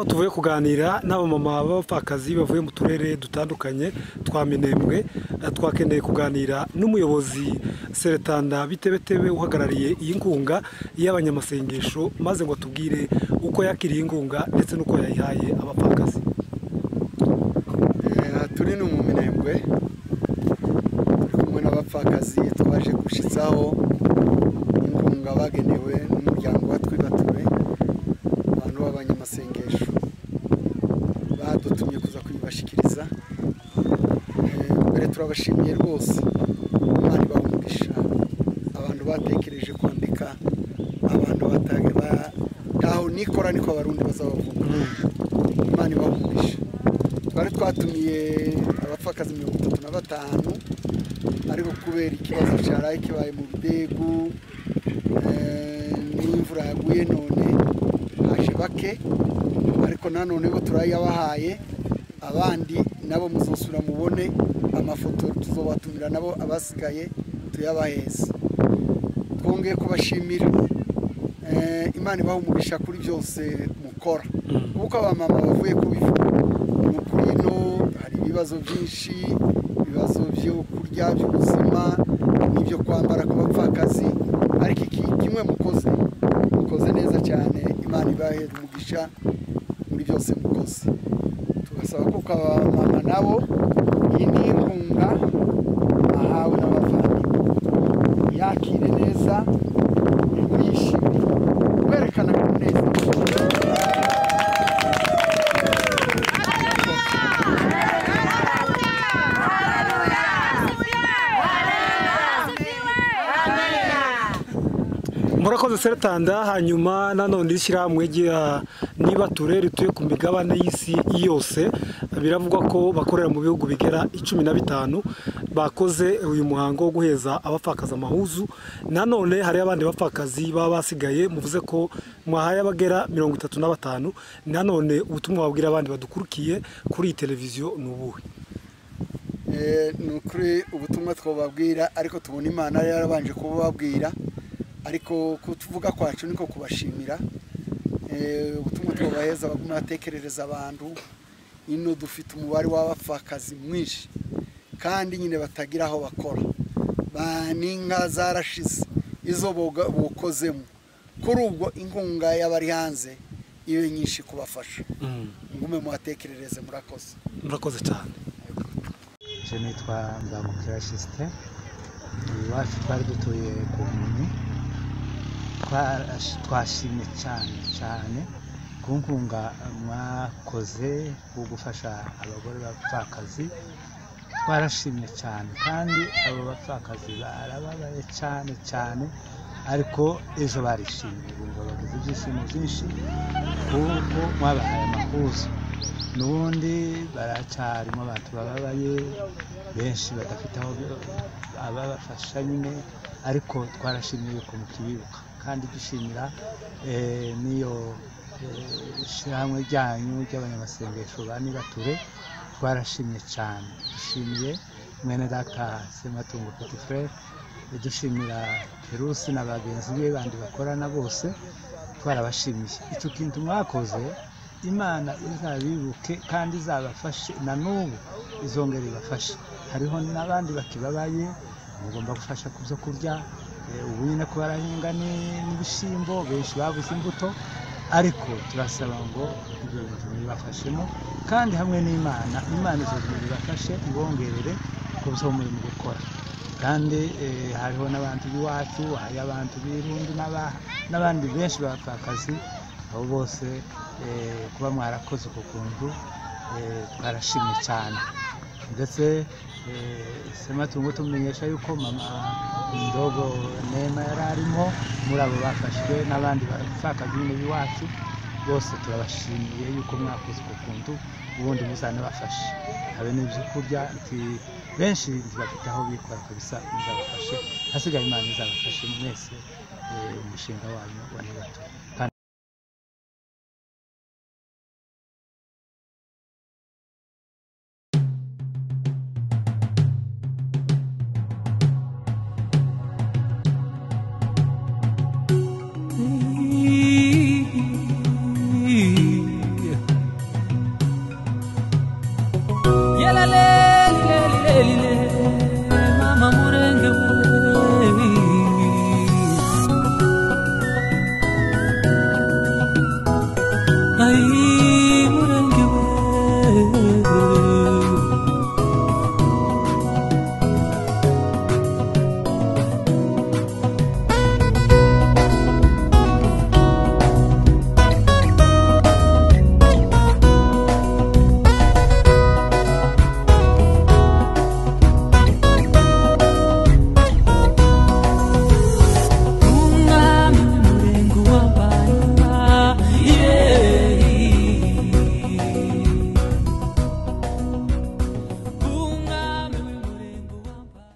kuganira n'abamama b'abapfakazi bavuye mu turere dutandukanye twa minembwe twakeneye kuganira n'umuyobozi seretanda bitebetebe uhagarariye iyi nkunga y'abanyamasengesho maze ngo atubwire uko yakiriye inkunga ndetse n'uko yayihaye abapfakazi turi ni mu minembwe turi kumwe n'abapfakazi twaje gushyitsaho inkunga bagenewe n'umuryango wa twibatuwe abantu b'abanyamasengesho badutumye kuza kubibashyikiriza mbere turabashimiye rwose imana ibahumugisha abantu batekereje kwandika abantu bataho nikora niko abarundi bazabavuga imana ibahumugisha twari twatumiye abapfakazi mirongo itatu na batanu ariko kubera ikibazo cyaraye kibaye mu bidegu n'imvura yaguye none haje bake ariko nanone bo turayabahaye abandi nabo muzusura mubone amafoto tuzobatumira nabo abasigaye tuyabaheze twongeye kubashimira imana ibaha umugisha kuri byose mukora kuko abamama bavuye kubivuga ni ukuri ino hari ibibazo byinshi ibibazo byo kurya by'ubuzima n'ibyo kwambara ku bapfakazi ariko iki kimwe mukoze mukoze neza cyane imana ibahe umugisha muri byose mukoze tugasaba ko abamama nabo iyi ni inkunga bahawe n'abavandimwe yakire neza mwishimye werekana ko neza murakoze seretanda hanyuma nanone ishyirahamwe rya niba turere rituye ku migabane y'isi yose biravugwa ko bakorera mu bihugu bigera cumi na bitanu bakoze uyu muhango wo guheza abapfakazi amahuzu nanone hariho abandi bapfakazi baba basigaye muvuze ko mwahaye abagera mirongo itatu na batanu nanone ubutumwa wabwira abandi badukurikiye kuri iyi televiziyo ni ubuhe ni ukuri ubutumwa twababwira ariko tubona imana yarabanje kububabwira ariko kutuvuga kwacu niko kubashimira ubutumwa twabaheza baguma batekerereza abantu ino dufite umubare w'abapfakazi mwinshi kandi nyine batagira aho bakora n'inka zarashize izo bukozemo kuri ubwo inkunga y'abari hanze ibe nyinshi kubafasha ngume muhatekerereze murakoze murakoze cyane icyo nitwa mbangukira sisite iwacu twari dutuye ku nkoni twashimye cyane cyane ku nkunga mwakoze wo gufasha abagore b'abapfakazi twarashimye cyane kandi abo bapfakazi barababaye cyane cyane ariko ejo barishimye bumva bagize ibyishimo byinshi kuko mwabahaye amahuzo n'ubundi baracyarimo abantu bababaye benshi badafite aho ababafasha nyine ariko twarashimye yuko mukibibuka kandi dushimira n'iyo shyirahamwe ryanyu ry'abanyamasengesho ba nibature twarashimye cyane dushimiye mwene data sematungo petifure dushimira perusi na bagenzi be bandi bakorana bose twarabashimiye icyo kintu mwakoze imana izabibuke kandi izabafashe na n'ubu izongera ibafashe hariho n'abandi bakibabaye mugomba gufasha ku byo kurya ubu nyine kuba barahinga n'ibishyimbo benshi babuze imbuto ariko turasaba ngo ibyo bintu bibafashemo kandi hamwe n'imana imana izo bintu bibafashe ibongerere ku byo murimo gukora kandi hariho n'abantu b'iwacu hari abantu b'irundi n'abandi benshi bapfakazi abo bose kuba mwarakoze uko kuntu twarashimye cyane ndetse sematungo tumenyesha yuko mama indobo nema yari arimo muri abo bafashwe n'abandi bapfakazi b'iwacu bose turabashimiye yuko mwakoze uko kuntu ubundi muzanabafashe habe n'ibyo kurya benshi bafite aho bikora kabisa bizabafashe hasigaye imana izabafashe mwese umushinga wanyu wa nibatura